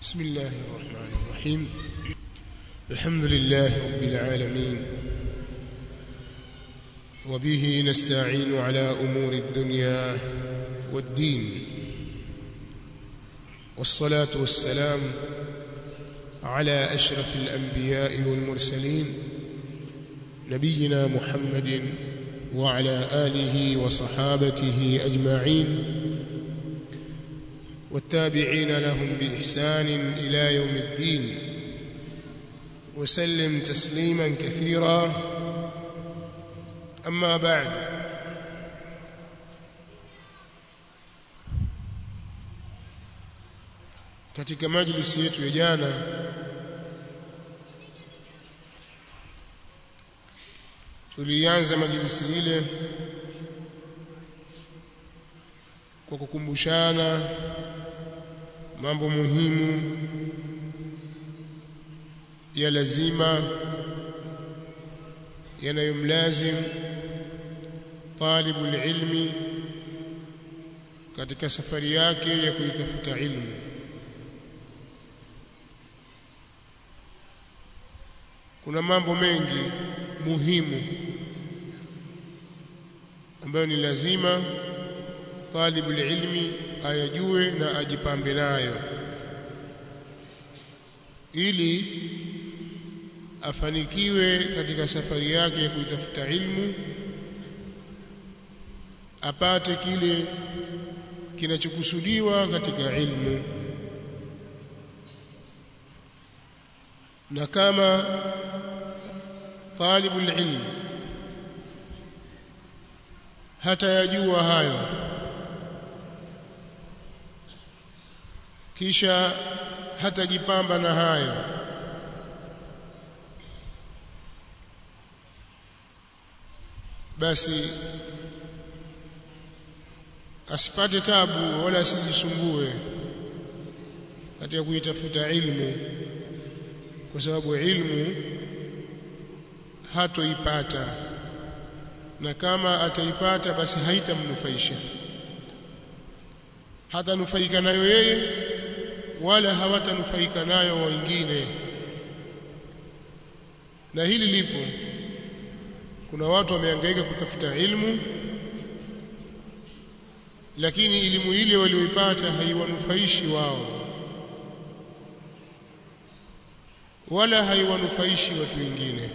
بسم الله الرحمن الرحيم الحمد لله رب العالمين وبه نستعين على أمور الدنيا والدين والصلاة والسلام على أشرف الأنبياء والمرسلين نبينا محمد وعلى آله وصحابته أجمعين والتابعين لهم بإحسان إلى يوم الدين وسلم تسليما كثيرا أما بعد katika majlisi yetu ya jana tulianza majlisi ile kwa kukumbushana mambo muhimu ya lazima yanayomlazim talibul ilmi katika safari yake ya kuitafuta ilmu kuna mambo mengi muhimu ambayo ni lazima talibul ilmi ayajue na ajipambe nayo ili afanikiwe katika safari yake ya kuitafuta ilmu apate kile kinachokusudiwa katika ilmu na kama talibul ilm hata yajua hayo kisha hatajipamba na hayo basi asipate tabu wala asijisumbue katika kuitafuta ilmu kwa sababu ilmu hatoipata na kama ataipata basi haitamnufaisha hatanufaika nayo yeye wala hawatanufaika nayo wengine na hili lipo kuna watu wamehangaika kutafuta ilmu lakini elimu ile walioipata haiwanufaishi wao wala haiwanufaishi watu wengine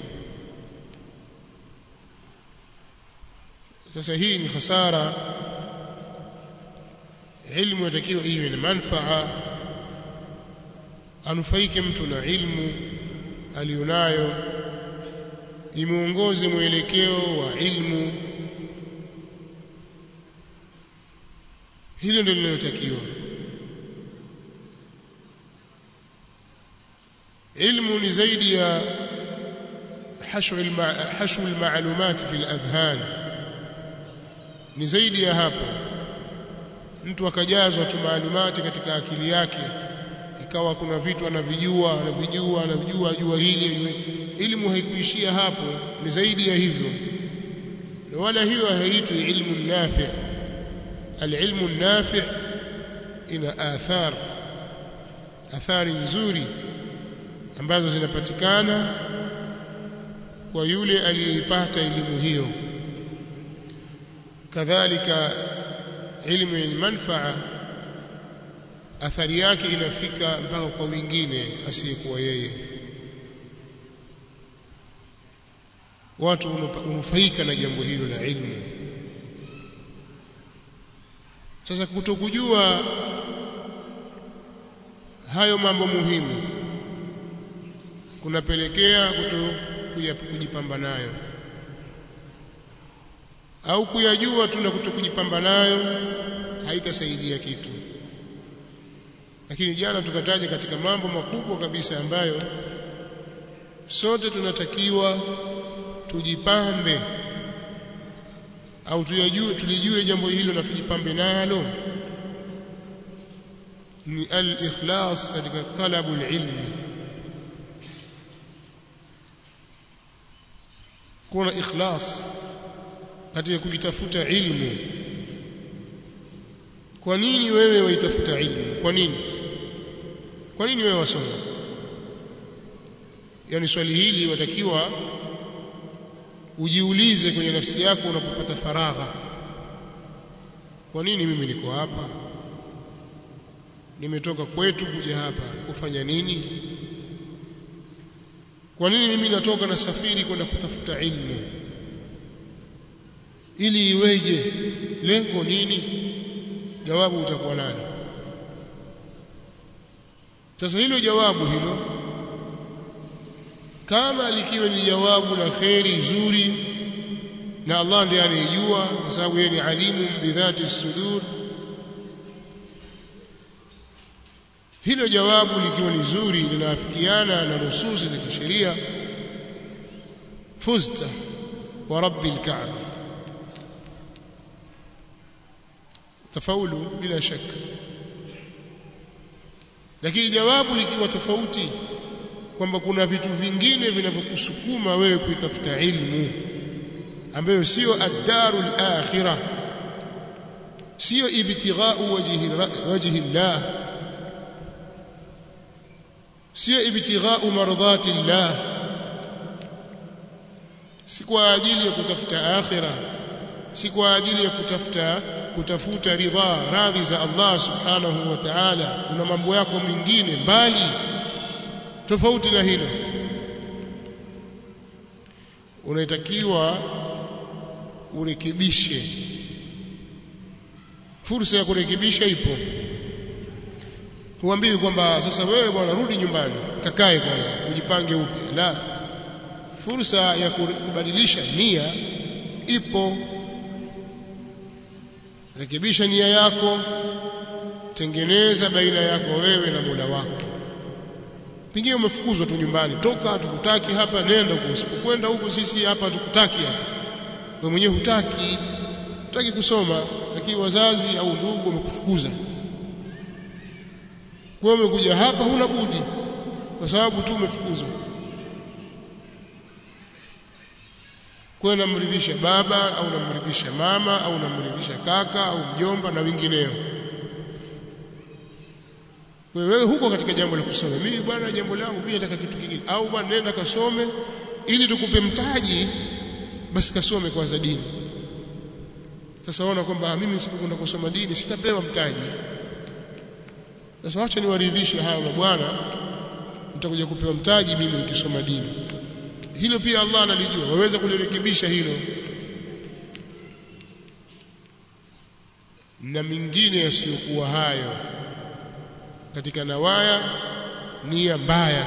sasa hii ni hasara ilmu yatakiwa iwe na manfaa anufaike mtu na ilmu alionayo imuongoze mwelekeo wa ilmu hilo ndio linalotakiwa ilmu ni zaidi ya hashu almalumat fi aladhhan ni zaidi ya hapo mtu akajazwa tu maalumati katika akili yake ikawa kuna vitu anavijua anavijua anavijua ajua hili ilmu haikuishia hapo ni zaidi ya hivyo na wala hiyo haitwi ilmu nafi alilmu nafi ina athar athari nzuri ambazo zinapatikana kwa yule aliyeipata elimu hiyo kadhalika ilmu yenye manfaa athari yake inafika mpaka kwa wengine asiyekuwa yeye watu unufaika na jambo hilo la ilmu sasa kutokujua hayo mambo muhimu kunapelekea kuto kujipamba nayo au kuyajua tu na kutokujipamba nayo haitasaidia kitu lakini jana tukataja katika mambo makubwa kabisa ambayo sote tunatakiwa tujipambe au tuyajue tulijue jambo hilo na tujipambe nalo ni al-ikhlas katika talabu ilmi kuna ikhlas katika kujitafuta ilmu kwa nini wewe waitafuta ilmu kwa nini kwa nini wewe wasoma yani swali hili watakiwa ujiulize kwenye nafsi yako unapopata faragha kwa nini mimi niko hapa nimetoka kwetu kuja hapa kufanya nini kwa nini mimi natoka na safiri kwenda kutafuta ilmu ili iweje lengo nini jawabu utakuwa nalo sasa hilo jawabu hilo kama likiwa ni jawabu la kheri zuri na Allah ndiye anayejua kwa sababu yeye ni alimu bidhati sudur hilo jawabu likiwa ni zuri linaafikiana na nususi za kisheria fuzta wa rabbil kaaba tafaulu bila shaka lakini jawabu likiwa tofauti kwamba kuna vitu vingine vinavyokusukuma wewe kuitafuta ilmu ambayo sio ad-darul akhirah sio ibtighau wajhi wajhi Allah sio ibtighau mardhati Allah si kwa ajili ya kutafuta akhirah si kwa ajili ya kutafuta kutafuta ridha radhi za Allah subhanahu wa ta'ala una mambo yako mengine mbali tofauti na hilo unatakiwa urekebishe fursa ya kurekebisha ipo huambiwi kwamba sasa wewe bwana rudi nyumbani kakae kwanza ujipange upya la fursa ya kubadilisha nia ipo rekebisha nia yako tengeneza baina yako wewe na Mola wako pengine umefukuzwa tu nyumbani toka tukutaki hapa nenda huko usipokwenda huko sisi hapa tukutaki hapa wewe mwenyewe hutaki hutaki kusoma lakini wazazi au ndugu wamekufukuza kwa umekuja hapa huna budi kwa sababu tu umefukuzwa kwa namridhisha baba au namridhisha mama au namridhisha kaka au mjomba na wengineo wewe huko katika jambo la kusoma mimi bwana jambo langu mimi nataka kitu kingine au bwana nenda kasome ili tukupe mtaji basi kasome kwanza dini sasa waona kwamba mimi nisipokwenda kusoma dini sitapewa mtaji sasa wacha niwaridhishe hawa mabwana nitakuja kupewa mtaji mimi nikisoma dini hilo pia Allah analijua waweza kulirekebisha hilo na mingine yasiyokuwa hayo katika nawaya nia mbaya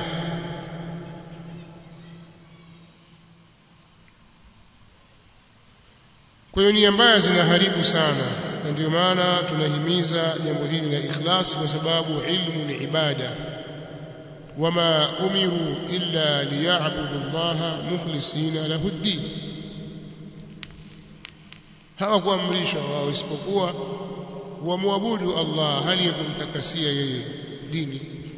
kwa hiyo nia mbaya zinaharibu sana na ndio maana tunahimiza jambo hili la ikhlas kwa sababu ilmu ni ibada wama umiru illa liya'budu Allah mukhlisina lahu ad-din hawakuamrishwa wao isipokuwa wamwabudu Allah hali ya kumtakasia yeye dini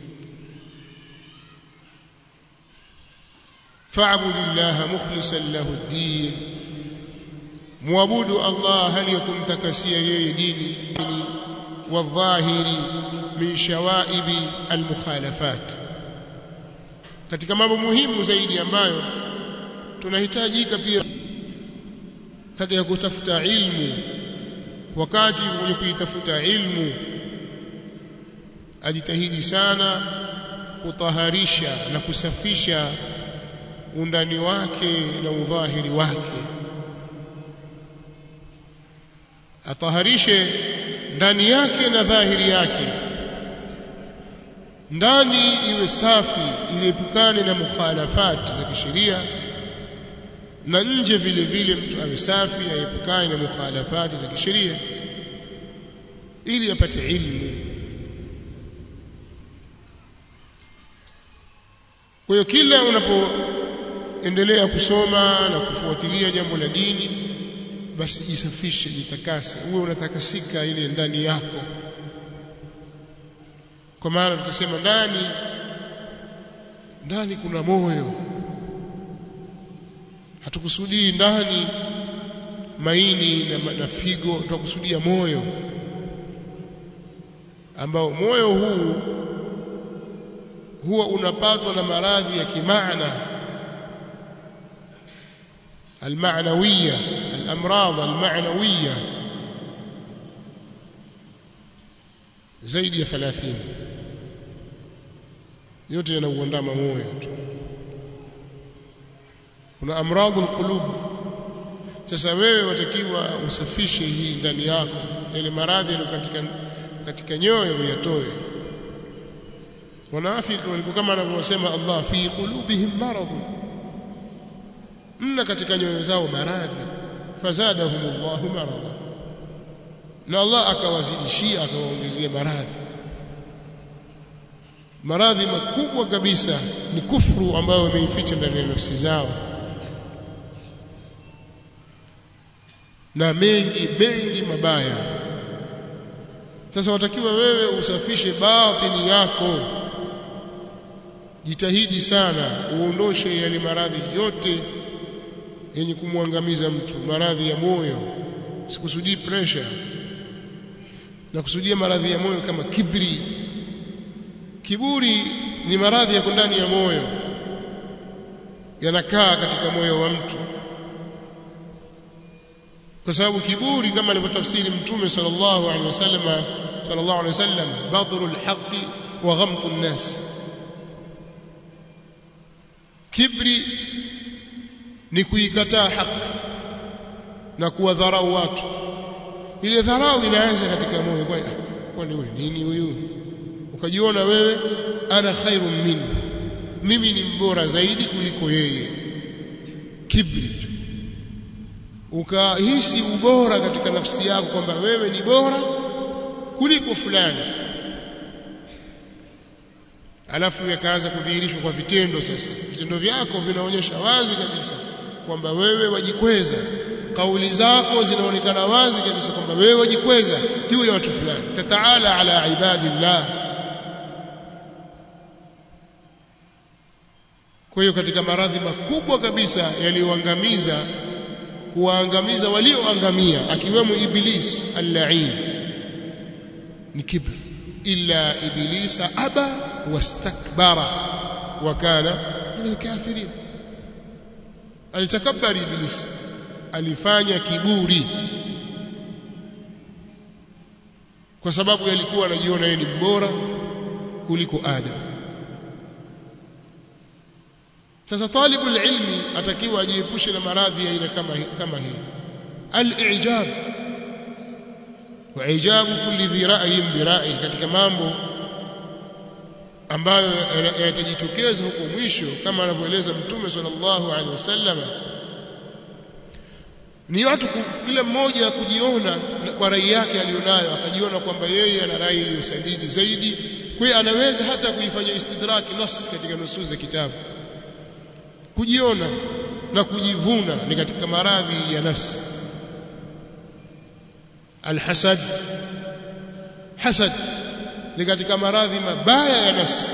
fa'bud Allah mukhlishan lahu ad-din muabudu Allah hali ya kumtakasia yeye dini wadhahiri min shawaibi almukhalafat katika mambo muhimu zaidi ambayo tunahitajika pia katika kutafuta ilmu wakati kwenye kuitafuta ilmu ajitahidi sana kutaharisha na kusafisha undani wake na udhahiri wake ataharishe ndani yake na dhahiri yake ndani iwe safi iepukane na mukhalafati za kisheria na nje vile vile mtu awe safi aepukane na mukhalafati za kisheria ili apate ilmu kwa hiyo kila unapoendelea kusoma na kufuatilia jambo la dini basi jisafishe jitakase uwe unatakasika ile ndani yako kwa maana tukisema ndani ndani kuna moyo hatukusudii ndani maini na, na figo tunakusudia moyo ambao moyo huu huwa unapatwa na maradhi ya kimaana almanawiya alamradh almanawiya zaidi ya 30 yote yanauandama moyo tu kuna amradhu alqulub sasa wewe watakiwa usafishe hii ndani yako ile maradhi yaliyo katika katika nyoyo uyatoe wanafiki walikuwa kama anavyosema Allah fi qulubihim marad mna katika nyoyo zao maradhi fazadahum Allah marada na Allah akawazidishia akawaongezea maradhi maradhi makubwa kabisa ni kufuru ambayo wameificha ndani ya nafsi zao na mengi mengi mabaya sasa watakiwa wewe usafishe batini yako jitahidi sana uondoshe yale maradhi yote yenye kumwangamiza mtu maradhi ya moyo sikusudii pressure na kusudia maradhi ya moyo kama kibri kiburi ni maradhi yako ndani ya moyo yanakaa katika moyo wa mtu kwa sababu kiburi kama alivyotafsiri mtume sallallahu alaihi wasallam sallallahu alaihi wasallam badrul haqi wa ghamtu nnas kibri ni kuikataa haki na kuwadharau watu ile dharau inaanza katika moyo kwani kwani wewe nini huyu ukajiona wewe ana khairun minhu mimi ni mbora zaidi kuliko yeye kibri ukahisi ubora katika nafsi yako kwamba wewe ni bora kuliko fulani alafu yakaanza kudhihirishwa kwa vitendo sasa vitendo vyako vinaonyesha wazi kabisa kwamba wewe wajikweza kauli zako zinaonekana wazi kabisa kwamba wewe wajikweza juu ya watu fulani tataala ala ibadillah kwa hiyo katika maradhi makubwa kabisa yaliyoangamiza kuwaangamiza walioangamia akiwemo iblis al-la'in ni kibr illa iblisa aba wastakbara wa kana min al-kafirin alitakabari iblis alifanya kiburi kwa sababu yalikuwa anajiona yeye ni bora kuliko adam sasa talibu ilmi atakiwa ajiepushe na maradhi ya aina kama kama hii al-i'jab wa ijabu kulli dhi ra'yin bi ra'yi katika mambo ambayo yatajitokeza huko mwisho kama anavyoeleza mtume sallallahu alaihi wasallam ni watu kila mmoja kujiona kwa rai yake alionayo akajiona kwamba yeye ana rai iliyosadidi zaidi kwa hiyo anaweza hata kuifanya istidraki nas katika nusus za kitabu kujiona na kujivuna ni katika maradhi ya nafsi alhasad hasad ni katika maradhi mabaya ya nafsi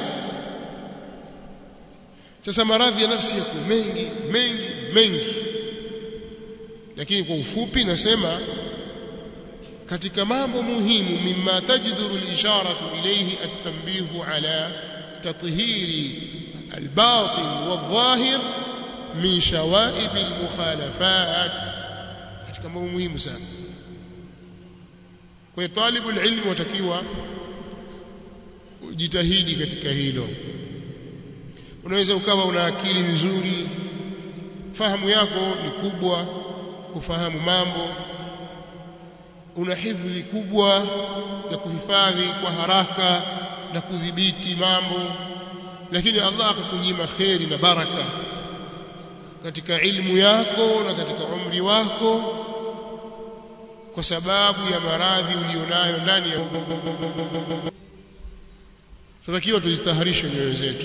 sasa maradhi ya nafsi yako mengi mengi mengi lakini kwa ufupi nasema katika mambo muhimu mimma tajduru al-isharatu ilayhi at-tanbihu ala tathhiri al-batin wal-zahir min shawaib al-mukhalafat katika mambo muhimu sana kwa hiyo talibu ilmu watakiwa jitahidi katika hilo unaweza ukawa una akili nzuri fahamu yako ni kubwa kufahamu mambo una hifdhi kubwa ya kuhifadhi kwa haraka na kudhibiti mambo lakini Allah akakunyima kheri na baraka katika ilmu yako na katika umri wako kwa sababu ya maradhi ulionayo ndani ya tunatakiwa tujistaharishe nyoyo zetu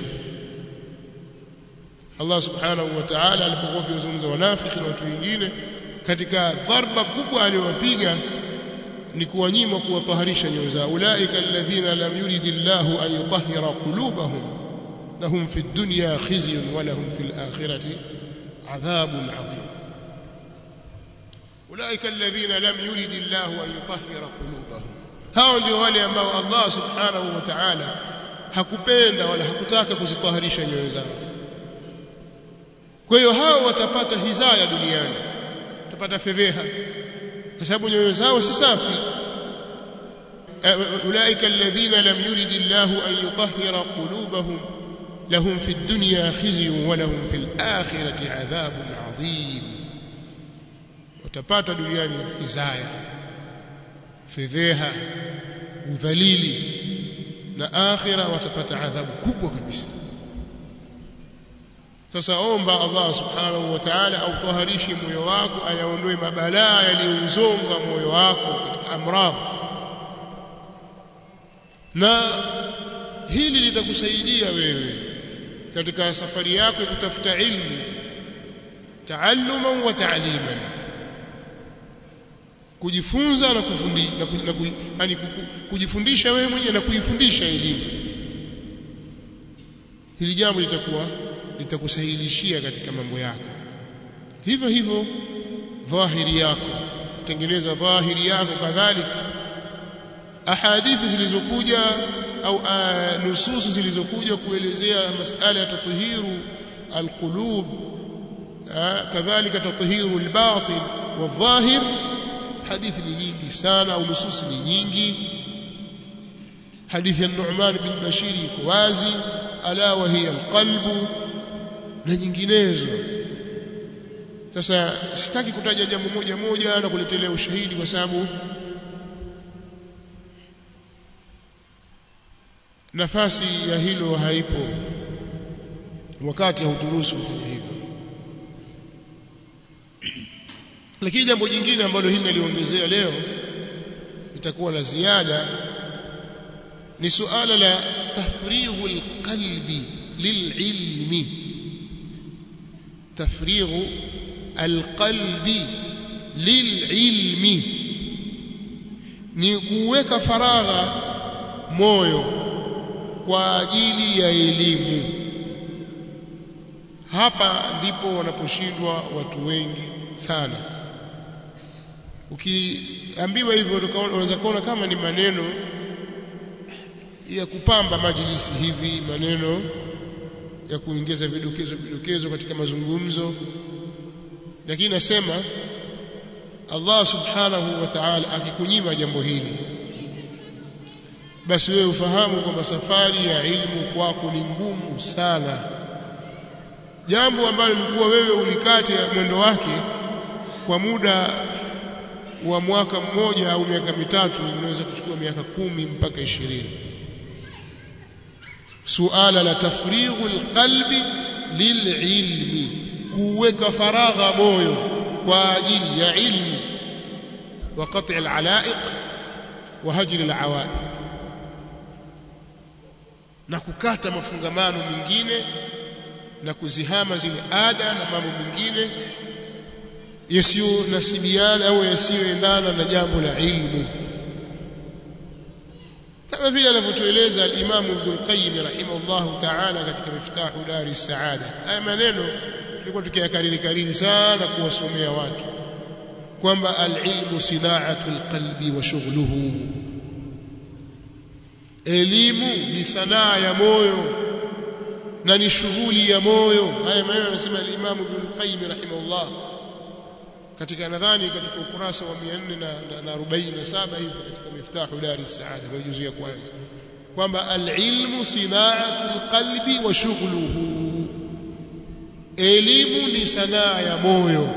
Allah subhanahu wa ta'ala alipokuwa akizungumza wanafiki na watu wengine katika dharba kubwa aliyowapiga ni kuwanyima kuwataharisha nyoyo zao ulaika alladhina lam yuridillahu an yutahhira qulubahum lahum fi dunya khizyun wa lahum fil akhirati adhabun adhim ulaika alladhina lam yuridillahu an yutahhira qulubahum hao ndio wale ambao Allah subhanahu wa ta'ala hakupenda wala hakutaka kuzitaharisha nyoyo zao kwa hiyo hao watapata hizaya duniani watapata fedheha kwa sababu nyoyo zao si safi ulaika alladhina lam yurid Allah an yutahhira qulubahum lahum fi dunya khizyun wa lahum fil akhirati adhabun adhim watapata duniani hizaya fedheha udhalili na akhira watapata adhabu kubwa kabisa sasa omba Allah subhanahu wa ta'ala autaharishe moyo wako ayaondoe mabalaa yaliyouzonga moyo wako katika amradhi na hili litakusaidia wewe katika safari yako ya kutafuta ilmu taalluman wa ta'liman kujifunza na kufundisha na, ku, na ku, yani kujifundisha wewe mwenyewe na kuifundisha elimu hili jambo litakuwa litakusahilishia katika mambo yako hivyo hivyo dhahiri yako tengeneza dhahiri yako kadhalika ahadithi zilizokuja au nususu zilizokuja kuelezea masala ya tatahiru alqulub kadhalika tatahiru albatin wadhahir hadithi ni nyingi sana au nususi ni nyingi hadithi ya Nu'man bin Bashir iko wazi ala wa hiya alqalbu na nyinginezo sasa sitaki kutaja jambo moja moja na kuletelea ushahidi kwa sababu nafasi ya hilo haipo wakati hauturuhusu kufanya hivyo lakini jambo jingine ambalo hili naliongezea leo itakuwa la ziada ni suala la tafrighu alqalbi lililmi tafrighu alqalbi lililmi ni kuweka faragha moyo kwa ajili ya elimu hapa ndipo wanaposhindwa watu wengi sana ukiambiwa hivyo unaweza kuona kama ni maneno ya kupamba majlisi hivi maneno ya kuongeza vidokezo vidokezo katika mazungumzo lakini nasema Allah subhanahu wa ta'ala akikunyima jambo hili basi wewe ufahamu kwamba safari ya ilmu kwako ni ngumu sana jambo ambalo lilikuwa wewe ulikate mwendo wake kwa muda wa mwaka mmoja au miaka mitatu unaweza kuchukua miaka kumi mpaka ishirini suala la tafrighu alqalbi lililmi kuweka faragha moyo kwa ajili ya ilmu wa qat'i alalaiq wa hajri alawaiq na kukata mafungamano mengine na kuzihama zile ada na mambo mengine yasiyonasibiana au yasiyoendana na jambo la ilmu kama vile anavyotueleza al-Imam Ibn al-Qayyim rahimahullah ta'ala katika Miftahu Dari Saada haya maneno tulikuwa tukiyakariri kariri sana kuwasomea watu kwamba al-ilmu sina'atu al-qalbi wa shughluhu elimu ni sanaa ya moyo na ni shughuli ya moyo haya maneno anasema al-Imam Ibn al-Qayyim rahimahullah katika nadhani katika ukurasa wa 447 hivi katika miftahu dari saada kwa juzu ya kwanza kwamba al-ilmu sina'atu al-qalbi wa shughluhu elimu ni sanaa ya moyo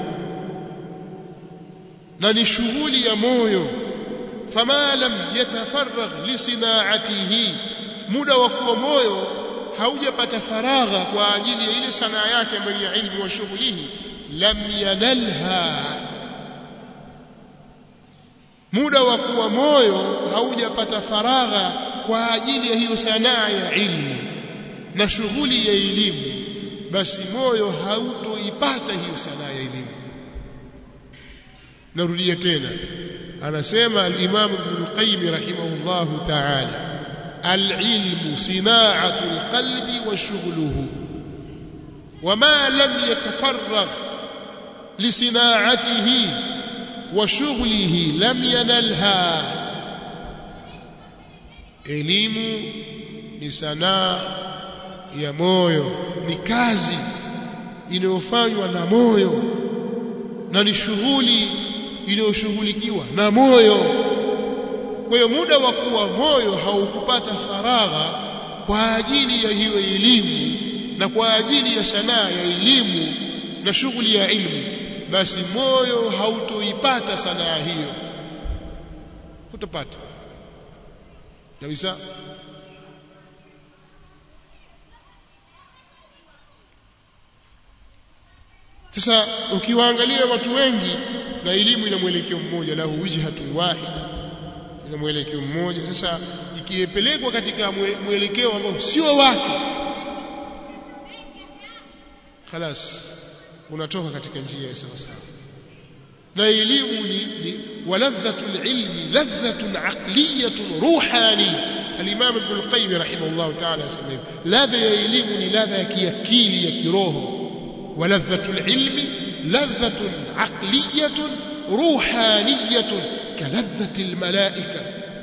na ni shughuli ya moyo fama lam yatafarragh li sina'atihi muda wa kuwa moyo haujapata faragha kwa ajili ya ile sanaa yake ambayo ni ilmu wa shughlihi lam yanalha muda wa kuwa moyo haujapata faragha kwa ajili ya hiyo sanaa ya ilmu na shughuli ya elimu basi moyo hautoipata hiyo sanaa ya elimu narudia tena anasema al-Imam Ibn al-Qayyim rahimahullahu ta'ala al-ilmu sina'atu al-qalbi wa shughluhu وما لم يتفرغ لصناعته وشغله لم ينلها elimu ni sanaa ya moyo ni kazi inayofanywa na moyo na ni shughuli inayoshughulikiwa na moyo kwa hiyo muda wa kuwa moyo haukupata faragha kwa ajili ya hiyo elimu na kwa ajili ya sanaa ya elimu na shughuli ya ilmu basi moyo hautoipata sanaa hiyo hutopata kabisa sasa ukiwaangalia watu wengi na elimu ina mwelekeo mmoja lahu wijhatun wahida ina mwelekeo mmoja sasa ikipelekwa katika mwelekeo ambao sio wake خلاص unatoka katika njia ya sawa sawa na elimu ni, ni waladhatul ilmi ladhatun aqliyatun ruhani al-imam ibn al-qayyim rahimahullah ta'ala asema hivi ladha ya elimu ni ladha ya kiakili ya kiroho waladhatul ilmi ladhatun aqliyatun ruhaniyatun kaladhati al-malaika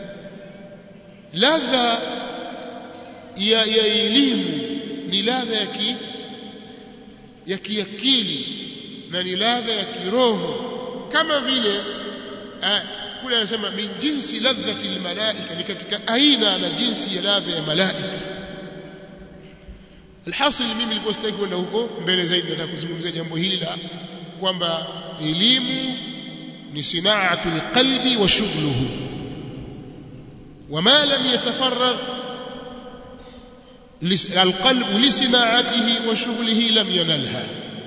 ladha ya ya elimu ni ladha ya ki ya kiakili na ni ladha ya kiroho kama vile kule anasema min jinsi ladhati almalaika ni katika aina na jinsi ya ladha ya malaika alhasil mimi nilikuwa sitaki kwenda huko mbele zaidi nataka kuzungumzia jambo hili la kwamba elimu ni sinaatu alqalbi wa shughluhu وما لم يتفرغ القلب لصناعته وشغله لم ينلها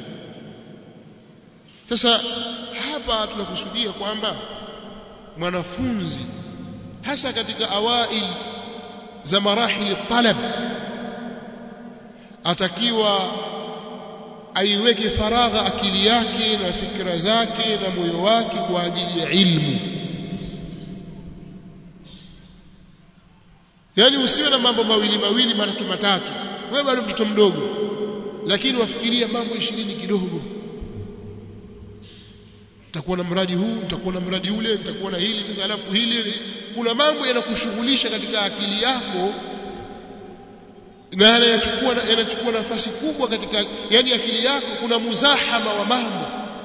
sasa hapa tunakusudia kwamba mwanafunzi hasa katika awail za marahili talab atakiwa aiweke faragha akili yake na fikra zake na moyo wake kwa ajili ya ilmu yani usiwe na mambo mawili mawili matatu matatu wewe bado mtoto mdogo lakini wafikiria mambo ishirini kidogo nitakuwa na mradi huu nitakuwa na mradi ule nitakuwa na hili sasa alafu hili kuna mambo yanakushughulisha katika akili yako na yanachukua yanachukua nafasi kubwa katika yani akili yako kuna muzahama wa mambo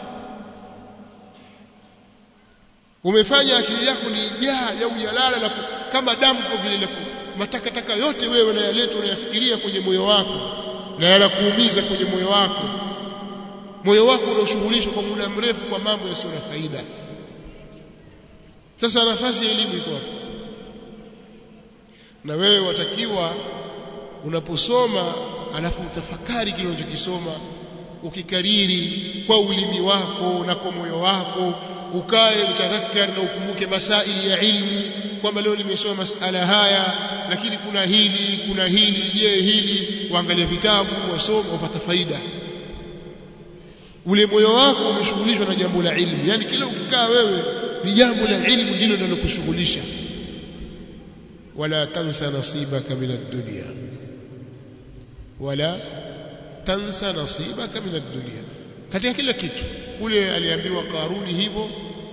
umefanya akili yako ni jaa au jalala la kama damu kwa vile la matakataka yote wewe unayaleta unayafikiria kwenye moyo wako na yanakuumiza kwenye moyo wako moyo wako unaoshughulishwa kwa muda mrefu kwa mambo yasiyo na faida sasa nafasi ya elimu iko wapi na wewe watakiwa unaposoma alafu utafakari kile unachokisoma ukikariri kwa ulimi wako na kwa moyo wako ukae utadhakkar na ukumbuke masaili ya ilmu kwamba leo nimesoma masala haya lakini kuna hili kuna hili je hili waangalia vitabu wasoma upata faida ule moyo wako umeshughulishwa na jambo la ilmu yani kila ukikaa wewe ni jambo la ilmu ndilo linalokushughulisha wala tansa nasibaka min ad-dunya wala tansa nasibaka min ad-dunya katika kila kitu kule aliambiwa Karuni hivyo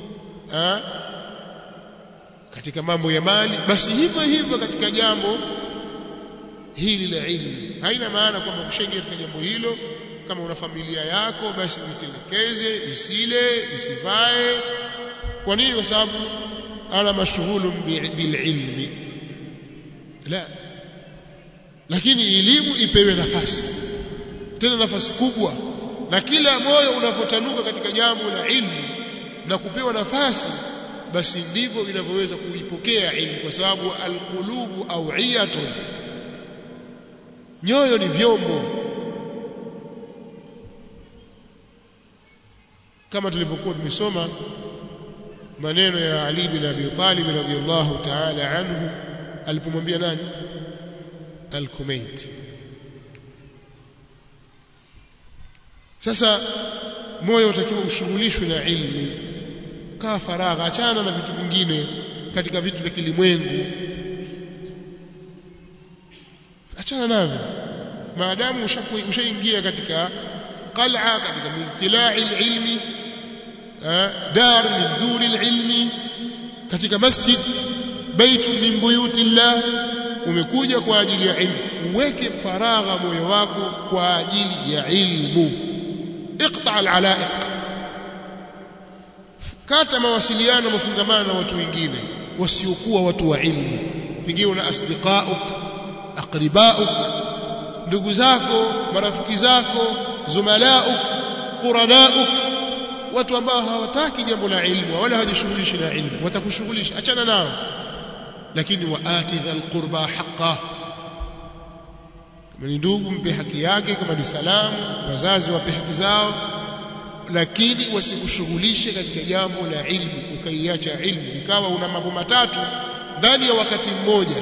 katika mambo ya mali basi hivyo hivyo katika jambo hili la ilmu haina maana kwamba kushaingia katika jambo hilo kama una familia yako basi uitelekeze isile isivae kwa nini kwa sababu ana mashghulun bililmi la lakini elimu ipewe nafasi tena nafasi kubwa na kila moyo unavotanuka katika jambo la ilmu na kupewa nafasi basi ndivyo inavyoweza kuipokea ilmu kwa sababu alqulubu awiyatun nyoyo ni vyombo kama tulivyokuwa tumesoma maneno ya Ali bin Abi Talib radhiyallahu ta'ala anhu alipomwambia nani al-Kumaiti sasa moyo utakiwa ushughulishwe na ilmu kaa faragha achana na vitu vingine katika vitu vya kilimwengu achana navyo maadamu ushaingia katika qal'a katika mintilai ilmi dar min duri ilmi katika masjid baitu min buyuti llah umekuja kwa ajili ya ilmu uweke faragha moyo wako kwa ajili ya ilmu iqta alala'iq kata mawasiliano mafungamano na watu wengine wasiokuwa watu wa ilmu pengine una asdiqauk aqribauk ndugu zako marafiki zako zumalauk quranauk watu ambao hawataki jambo la ilmu wala hawajishughulishi na ilmu watakushughulisha achana nao lakini waati dhal qurba haqqa kama ni ndugu mpe haki yake kama ni salamu wazazi wape haki zao lakini wasikushughulishe katika jambo la ilmu ukaiacha ilmu ikawa una mambo matatu ndani ya wakati mmoja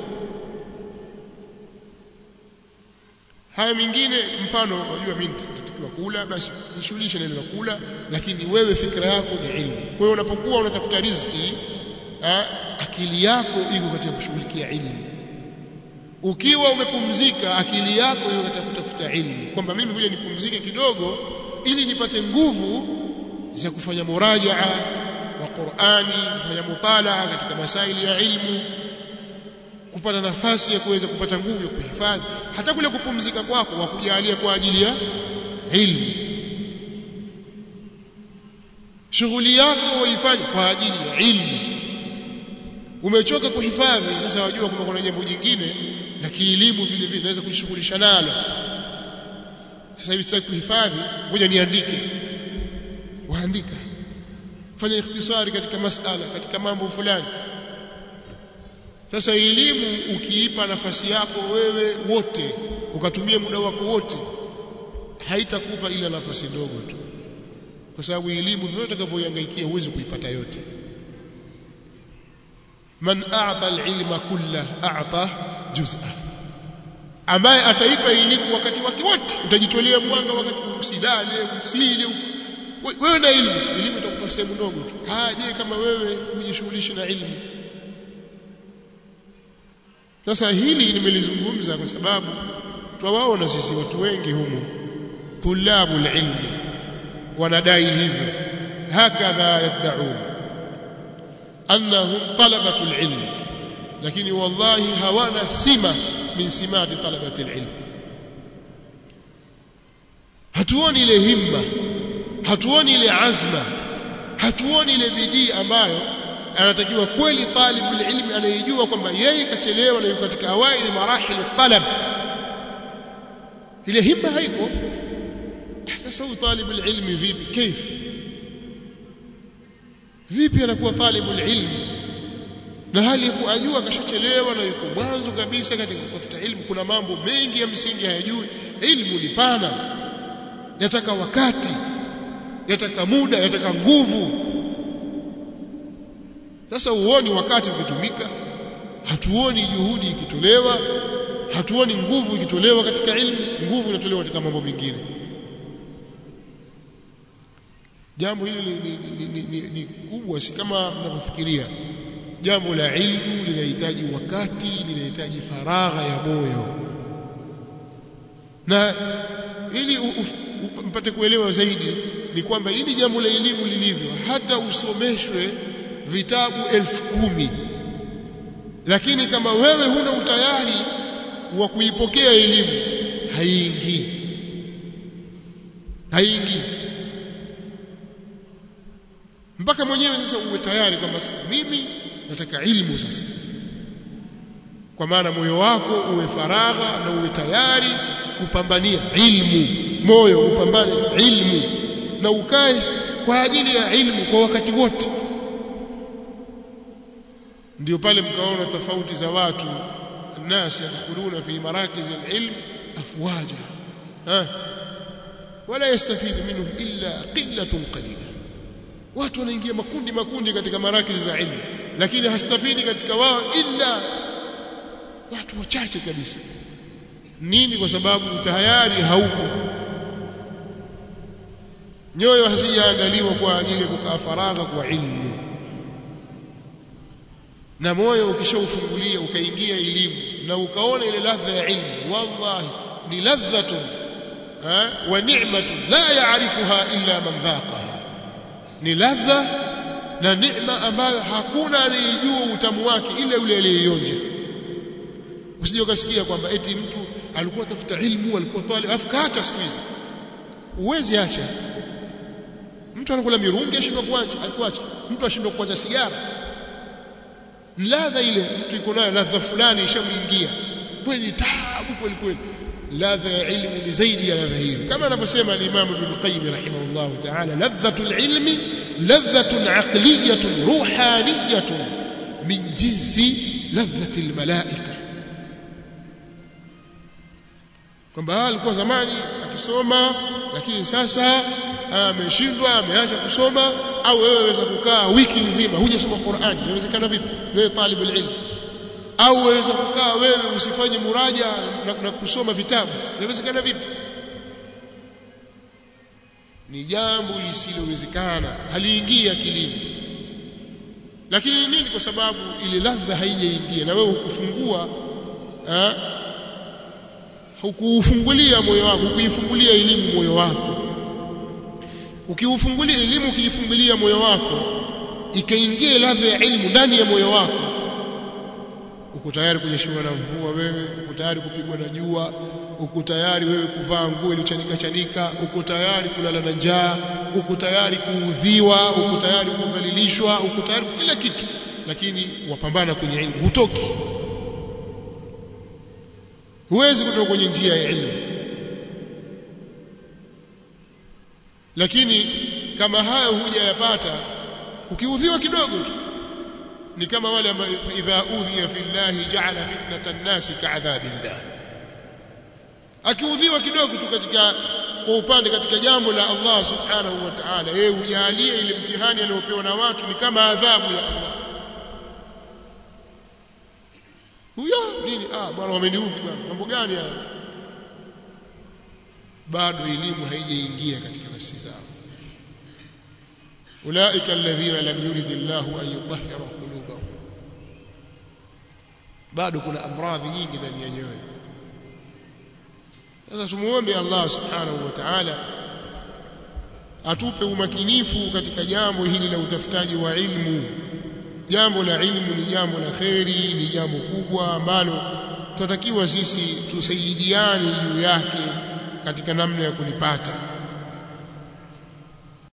haya mingine mfano unajua mimi natakiwa kula basi nishughulishe na ile kula lakini wewe fikra yako ni ilmu kwa hiyo unapokuwa unatafuta riziki ha, akili yako iko katika kushughulikia ilmu ukiwa umepumzika akili yako iko katika kutafuta ilmu kwamba mimi kuja nipumzike kidogo ili nipate nguvu za kufanya murajaa wa Qur'ani kufanya mutalaa katika masaili ya ilmu kupata nafasi ya kuweza kupata nguvu ya kuhifadhi hata kule kupumzika kwako wa kujalia kwa ajili ya ilmu shughuli yako waifanye kwa ajili ya ilmu umechoka kuhifadhi sasa wajua kwamba kuna jambo jingine la kielimu vile vile naweza kujishughulisha nalo sasa hivi sitaki kuhifadhi ngoja niandike waandika fanya ikhtisari katika masala katika mambo fulani sasa elimu ukiipa nafasi yako wewe wote ukatumia muda wako wote haitakupa ile nafasi ndogo tu kwa sababu elimu ndio utakavyoihangaikia uweze kuipata yote man a'ta al-ilma kullah a'ta juz'a ambaye ataipa elimu wakati wake wote utajitolea mwanga wakati usilale usile wewe na elimu elimu itakupa sehemu ndogo tu haje kama wewe hujishughulishi na elimu sasa hili nimelizungumza kwa sababu twawaona sisi watu wengi humu tulabu ilmi wanadai hivyo hakadha yad'un annahum talabatu alilm lakini wallahi hawana sima min simati talabati alilm hatuoni ile himma hatuoni ile azma hatuoni ile bidii ambayo anatakiwa kweli talibul ilmi anayejua kwamba yeye kachelewa na yuko katika awaili marahil talab ile himma haiko sasa huyu talibul ilmi vipi كيف vipi anakuwa talibul ilmi na hali ya ajua kashachelewa na yuko mwanzo kabisa katika kutafuta ilmu kuna mambo mengi ya msingi hayajui ilmu ni pana yataka wakati yataka muda yataka nguvu sasa uoni wakati ukitumika hatuoni juhudi ikitolewa hatuoni nguvu ikitolewa katika ilmu nguvu inatolewa katika mambo mengine jambo hili ni, ni, ni, ni, ni, ni kubwa si kama mnavyofikiria jambo la ilmu linahitaji wakati linahitaji faragha ya moyo na ili mpate kuelewa zaidi ni kwamba hili jambo la elimu lilivyo hata usomeshwe vitabu elfu kumi lakini kama wewe huna utayari wa kuipokea elimu haiingii haiingii mpaka mwenyewe sasa uwe tayari kwamba mimi nataka ilmu sasa kwa maana moyo wako uwe faragha na uwe tayari kupambania ilmu moyo upambane ilmu na ukae kwa ajili ya ilmu kwa wakati wote ndio pale mkaona tofauti za watu الناس يدخلون في مراكز العلم افواجا ها ولا يستفيد منهم الا قله قليله watu wanaingia makundi makundi katika marakizi za ilmu lakini hastafidi katika wao illa watu wachache kabisa nini kwa sababu tayari hauko nyoyo hazijaandaliwa kwa ajili ya kukaa faragha kwa ilmu na moyo ukishaufungulia ukaingia elimu na ukaona ile ladha ya ilmu wallahi ni ladhatun wa ni'matun la ya'rifuha illa man dhaqaha ni ladha na neema ambayo hakuna anayejua utamu wake ila yule aliyeionja usije ukasikia kwamba eti mtu alikuwa tafuta ilmu alikuwa talib alafu kaacha siku hizi uwezi acha mtu anakula mirungi ashindwa kuacha alikuacha mtu ashindwa kuacha sigara ladha ile mtu iko nayo ladha fulani ishamuingia kweli taabu kweli kweli ladha ya ilmu ni zaidi ya ladha hiyo kama anavyosema al-Imam Ibn Qayyim rahimahullah ta'ala ladhatul ilmi ladhatun aqliyatun ruhaniyatun min jinsi ladhatil malaika kwamba alikuwa zamani akisoma lakini sasa ameshindwa ameacha kusoma au wewe waweza kukaa wiki nzima hujasoma Qur'ani inawezekana vipi wewe talibul ilm au waweza kukaa wewe usifanye muraja na, na kusoma vitabu inawezekana vipi ni jambo lisilowezekana haliingia akilini lakini nini kwa sababu ile ladha haijaingia na wewe ukufungua hukuufungulia moyo wako hukuifungulia elimu moyo wako ukiufungulia elimu ukiifungulia moyo wako ikaingia ladha ya elimu ndani ya moyo wako uko tayari kunyeshewa na mvua wewe uko tayari kupigwa na jua uko tayari wewe kuvaa nguo iliyochanika chanika uko tayari kulala na njaa uko tayari kuudhiwa uko tayari kudhalilishwa uko tayari kila kitu lakini wapambana kwenye elimu hutoki huwezi kutoka kwenye njia ya elimu lakini kama hayo hujayapata ukiudhiwa kidogo tu ni kama wale ambao idha udhiya fillahi ja'ala fitnatan nasi ka'adhabillah akiudhiwa kidogo tu katika kwa upande katika jambo la Allah subhanahu wa ta'ala yeye ujalie ile mtihani aliyopewa na watu ni kama adhabu ya Allah huyo nini ah bwana wameniudhi bwana mambo gani haya bado elimu haijaingia katika nafsi zao ulaika alladhina lam yurid Allah an yutahhira qulubahum bado kuna amradhi nyingi ndani ya nyoyo sasa tumuombe Allah subhanahu wa ta'ala atupe umakinifu katika jambo hili la utafutaji wa ilmu jambo la ilmu ni jambo la kheri ni jambo kubwa ambalo tunatakiwa sisi tusaidiane juu yake katika namna ya kulipata